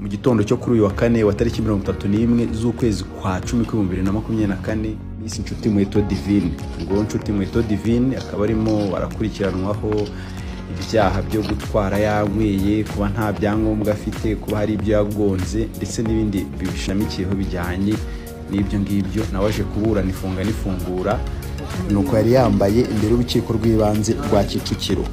mu gitondo cyo kuri uyu wa kane wa tariki mirongo itatu n'imwe z'ukwezi kwa cumi k'ibihumbi bibiri na makumyabiri na kane Miss Nshuti Muheto Divine ubwo Nshuti Muheto Divine akaba arimo arakurikiranwaho ibyaha byo gutwara yanyweye kuba nta byangombwa afite kuba hari ibyo yagonze ndetse n'ibindi bishamikiyeho bijyanye n'ibyo ngibyo nawe aje kuburana ifunga n'ifungura ni uko yari yambaye imbere y'urukiko rw'ibanze rwa kicukiro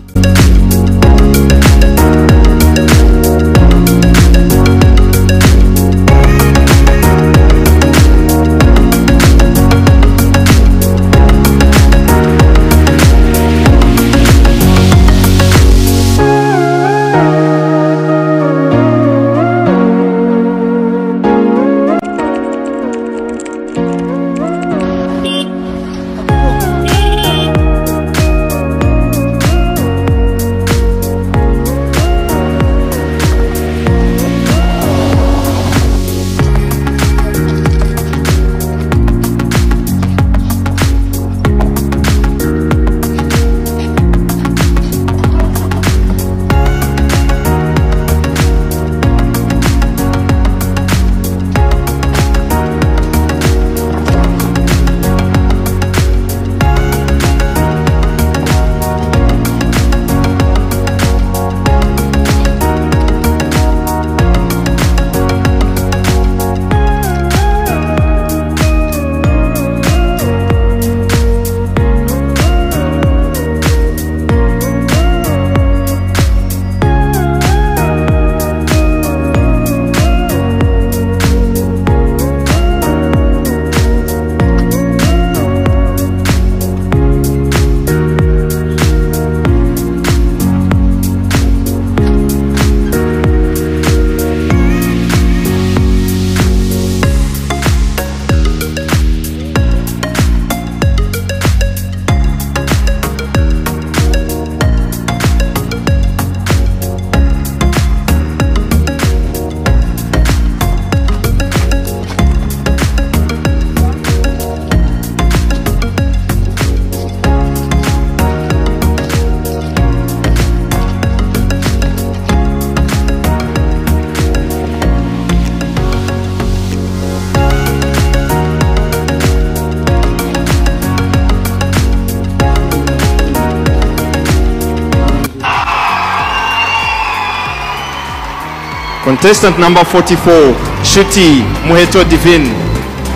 Contestant number 44, Shuti Muheto Divin,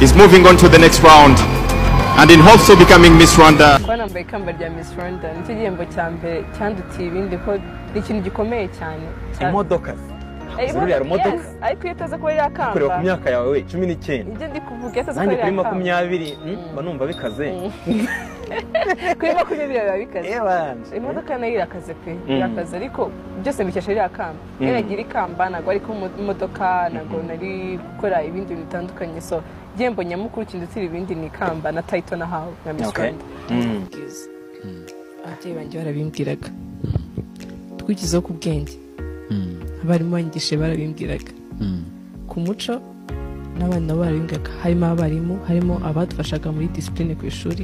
is moving on to the next round and in hopes of becoming Miss Rwanda. kuba nambaye ikamba rya Miss Rwanda nicyo gihembo cya mbere cyandutiye ibindi ko ni ikintu gikomeye cyane imodoka Eh, zero yari imodoka. yes, ariko iyo utaza kuba ririya kamba kureba ku myaka yawe cumi n'icyenda ibyo ndi kuvuga iyo utaza kuba nanjye kuri ririya kamba makumyabiri mm, mba numva bikaze kuri makumyabiri biba bikaze Eh, banje. imodoka nayo irakaze pe irakaze ariko byose mbikesha ririya kamba iyo nagira ikamba ntabwo ari kuba mu modoka ntabwo nari gukora ibindi bintu bitandukanye so igihembo nyamukuru kindutira ibindi ni ikamba na tayito nahawe na Miss Okay. Rwanda bwiza ababyeyi banjye barabimbwiraga twigizeho ku bwenge abarimu banyigishije barabimbwiraga ku muco n'abana nabo barabimbwiraga harimo abarimu harimo abadufashaga muri disipurine ku ishuri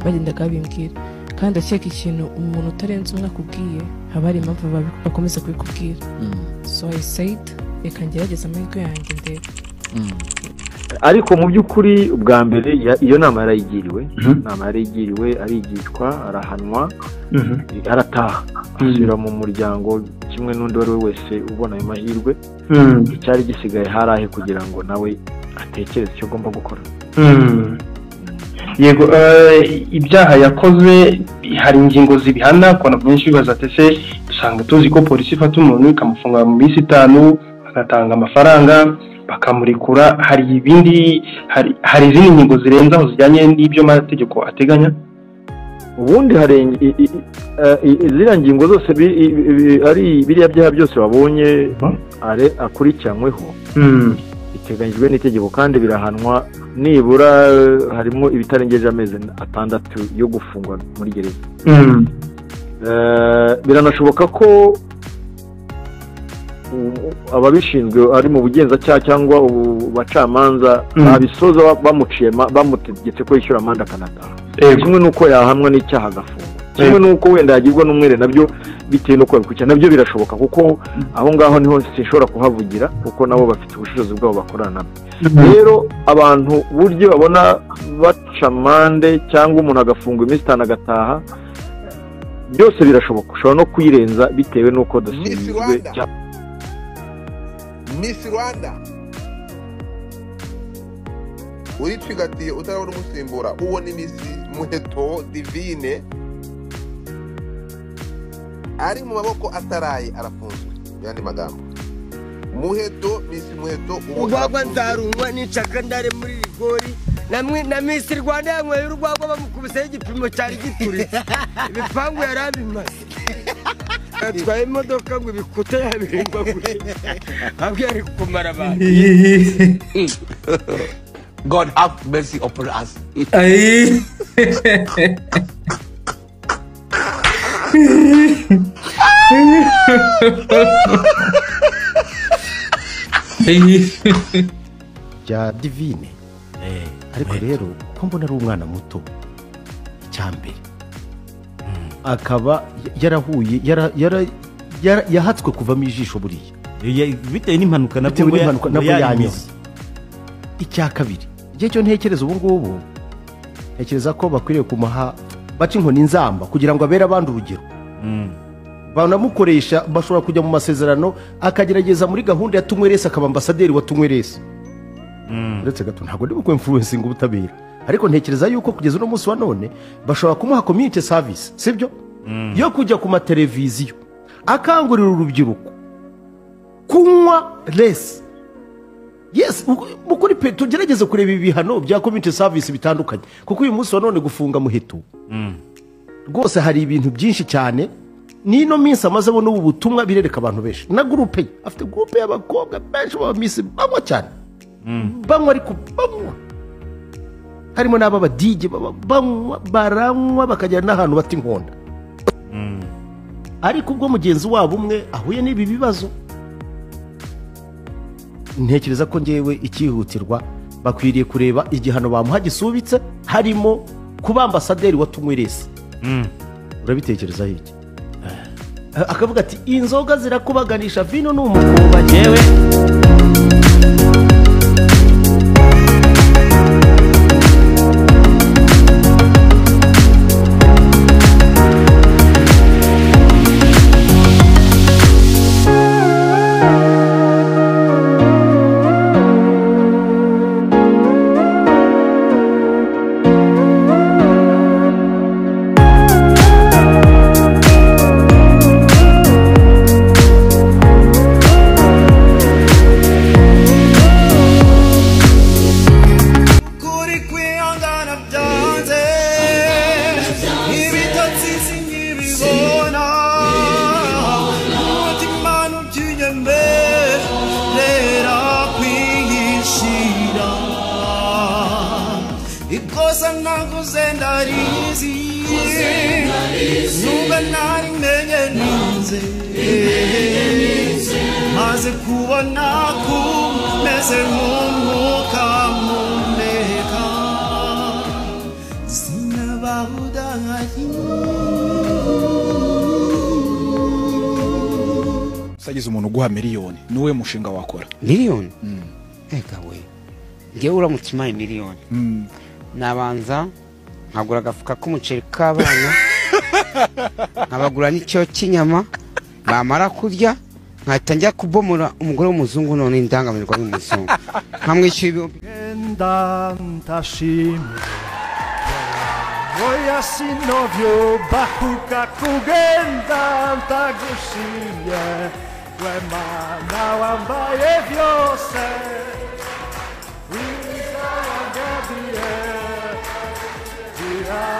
bagendaga babimbwira kandi ndakeka ikintu umuntu utarenze umwe akubwiye haba hari impamvu babi- bakomeza kubikubwira so i said reka ngerageze amahirwe yanjye ndebe ariko mu by'ukuri ubwa mbere ya- iyo nama yarayigiriwe inama yarayigiriwe arigishwa arahanwa arataha asubira mu muryango kimwe n'undi uwo ari we wese ubona ayo mahirwe icyari gisigaye hari ahe kugira ngo nawe atekereze icyo agomba gukora yego eh, ibyaha yakoze hari ingingo zibihana kubona byinshi bibaza ati se usanga tuzi ko polisi ifata umuntu ikamufunga mu minsi itanu bagatanga amafaranga bakamurekura hari ibindi hari hari izindi ngingo zirenze aho zijyanye n'ibyo amategeko ateganya ubundi hari i- i- i- eh, i- ziriya ngingo zose bi- i- i- ari biriya byaha byose wabonye Mhm. are- akurikiranyweho biteganyijwe n'itegeko kandi birahanwa nibura eh, harimo ibitarengeje amezi atandatu yo gufungwa muri gereza Eh, biranashoboka ko u- ababishinzwe ari mu bugenzacyaha cyangwa ubu- bacamanza Mm. babisoza ba- bamuciye ma- bamutegetse ko yishyura amande akanataha yego kimwe n'uko yahamwa n'icyaha agafungwa kimwe n'uko wenda yagirwa n'umwere nabyo bitewe n'uko yabikurikirana nabyo birashoboka kuko aho ngaho niho sinshobora kuhavugira kuko nabo bafite ubushobozi bwabo bakorana nabwo rero abantu buryo babona baca amande cyangwa umuntu agafungwa iminsi itanu agataha byose birashoboka ushobora no kuyirenza bitewe n'uko Miss dusizwe Rwanda. Miss Rwanda uricigatiye utarabona umusimbura uwo ni Miss Muheto Divine ari mu maboko ataraye arafunzwe mu yandi magambo Muheto Miss Muheto uwo urwagwa arafunzwe. nzarungwa nicaka ndare muri rigori namwe na misi rwanda yanyweye urwagwa bamukubiseho igipimo cyari gituritse ibipangu yari abimaze atwaye imodoka ngo ibikuta yabihimbagure ahubwo yari kumara abantu God have mercy upon us rya divine ariko rero ko mbona ari umwana muto icyambere akaba yarahuye yara- yara- yara- yahatswe kuvamo ijisho buriya Ya- bitewe n'impanuka nabwo bitewe ngo ya- n'impanuka ngo nabwo yanyuze yanyuze. icya kabiri igihe cyo ntekereza ubu ngubu ntekereza ko bakwiriye kumuha baca inkoni nzamba kugira ngo abere abandi urugero Mm. banamukoresha bashobora kujya mu masezerano akagerageza muri gahunda ya tumwe resi akaba ambasaderi wa tumwe resi uretse gato ntabwo ndi bukwe influencinga ubutabera ariko ntekereza yuko kugeza uno munsi wa none bashobora kumuha community service sibyo yo kujya ku mateleviziyo akangurira urubyiruko kunywa resi yes mu kuri pe tugerageze kureba ibihano bya community service bitandukanye kuko uyu munsi wa none gufunga muheto rwose hari ibintu byinshi cyane n'ino minsi amazemo n'ubu butumwa birereka abantu benshi na gurupe ye afite gurupe y'abakobwa benshi baba minsi banywa cyane banywa ariko banywa harimo n'ab'abadije baba banywa baranywa bakagera n'ahantu bata inkonda ariko ubwo mugenzi wabo umwe ahuye n'ibi bibazo ntekereza ko ngewe icyihutirwa bakwiriye kureba igihano bamuha gisubitse harimo kuba ambasaderi wa tunyweresi urabitekereza hirya akavuga ati inzoga zirakubaganisha vino ni umukumba ngewe kuri kwihangana byanze ibitotsi sinkibibona umutima ntubyinye mberera kwihishira ikosa naguze ndarizi nubwo ntari menye nize maze kubona kumeze nk'umwuka mpumeka sinabawudangaye usagize umuntu uguha miliyoni niwe mushinga wakora miliyoni reka we ngewe uramutse impaye miliyoni nabanza nkagura agafuka k'umuceri k'abana nkabagura n'icyo cy'inyama bamara kurya nkahita njya kubomora umugore w'umuzungu none indangamirwa y'umuzungu nkamwishyura ibihumbi genda ndashimira oya sinovyo bakuka kugenda ndagushimye we mana wambaye byose wiza wagabiye gira